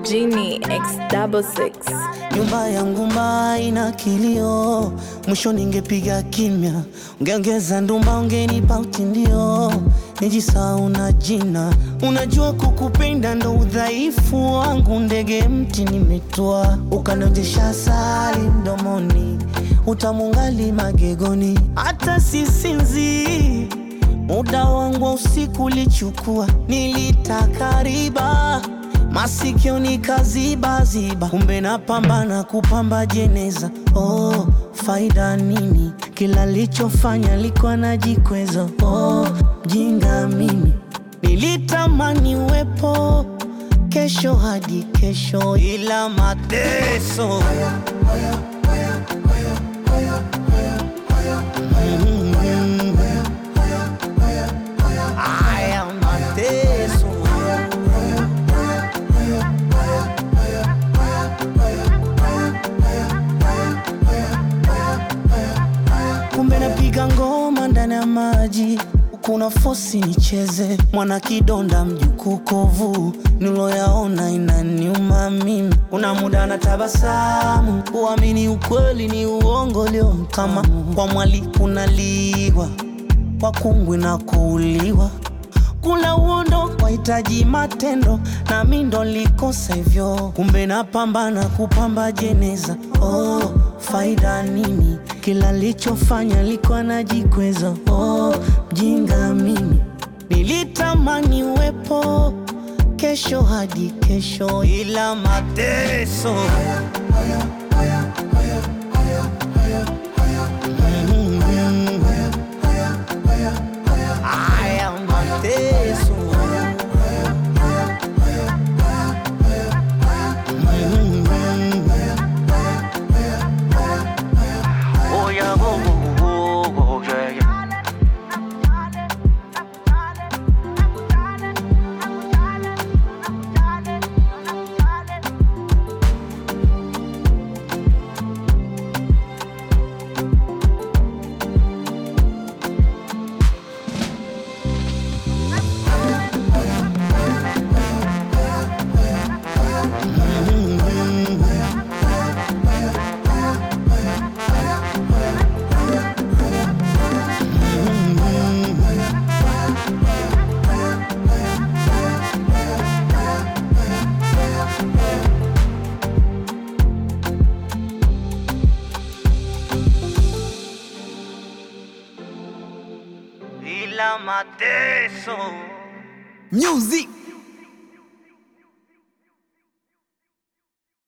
Genie X double six. Nyumba yangu mbaya ina kilio, mwisho ningepiga kimya, ungeongeza ndumba, ungenipa utindio, nijisahau na jina. Unajua kukupenda ndo udhaifu wangu, ndege mti nimetua, ukanonjesha asali mdomoni, utamungali magegoni, hata sisinzi Muda wangu wa usiku ulichukua, nilitaka riba masikio nikazibaziba, kumbe napambana kupamba jeneza. Oh, faida nini? Kila lichofanya likuwa najikweza. Oh, mjinga mimi, nilitamani uwepo kesho hadi kesho, ila mateso haya mateso kumbe napiga ngoma ndani ya maji kuna fosi nicheze mwana kidonda mjukuu kovu niloyaona inaniuma mimi kuna muda na tabasamu uamini ukweli ni uongo leo kama kwa mwali kunaliwa kwa kungwi na kuuliwa kula uondo wahitaji matendo na mi ndo likosa hivyo kumbe napambana kupamba jeneza oh, faida nini kila lichofanya likuwa najikweza oh, mjinga mimi nilitamani uwepo kesho hadi kesho ila mateso haya mateso Oh yeah, oh, oh, oh, oh, yeah, yeah. ila mateso Music